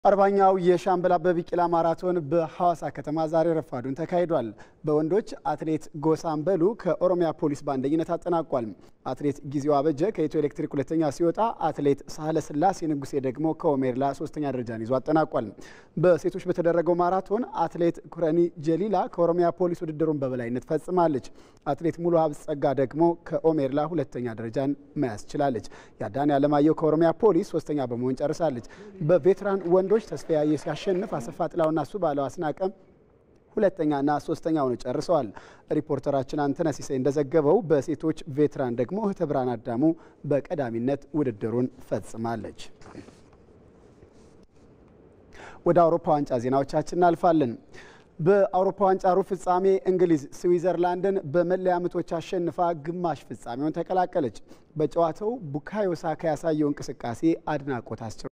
አርባኛው የሻምበል አበበ ቢቂላ ማራቶን በሐዋሳ ከተማ ዛሬ ረፋዱን ተካሂዷል። በወንዶች አትሌት ጎሳምበሉ ከኦሮሚያ ፖሊስ በአንደኝነት አጠናቋል። አትሌት ጊዜው አበጀ ከኢትዮ ኤሌክትሪክ ሁለተኛ ሲወጣ፣ አትሌት ሳህለ ስላሴ ንጉሴ ደግሞ ከኦሜርላ ሶስተኛ ደረጃን ይዞ አጠናቋል። በሴቶች በተደረገው ማራቶን አትሌት ኩረኒ ጀሊላ ከኦሮሚያ ፖሊስ ውድድሩን በበላይነት ፈጽማለች። አትሌት ሙሉ ጸጋ ደግሞ ከኦሜርላ ሁለተኛ ደረጃን መያዝ ችላለች። ያዳኔ አለማየሁ ከኦሮሚያ ፖሊስ ሶስተኛ በመሆን ጨርሳለች። በቬትራን ወንዶች ተስፋዬ ሲያሸንፍ አሰፋ ጥላውና እሱ ባለው አስናቀም ሁለተኛና ሶስተኛ ሆነው ጨርሰዋል። ሪፖርተራችን አንተነህ ሲሳይ እንደዘገበው በሴቶች ቬትራን ደግሞ እህተ ብርሃን አዳሙ በቀዳሚነት ውድድሩን ፈጽማለች። ወደ አውሮፓ ዋንጫ ዜናዎቻችን እናልፋለን። በአውሮፓ ዋንጫ ሩብ ፍጻሜ እንግሊዝ ስዊዘርላንድን በመለያ ምቶች አሸንፋ ግማሽ ፍጻሜውን ተቀላቀለች። በጨዋታው ቡካዮ ሳካ ያሳየው እንቅስቃሴ አድናቆት አስችሯል።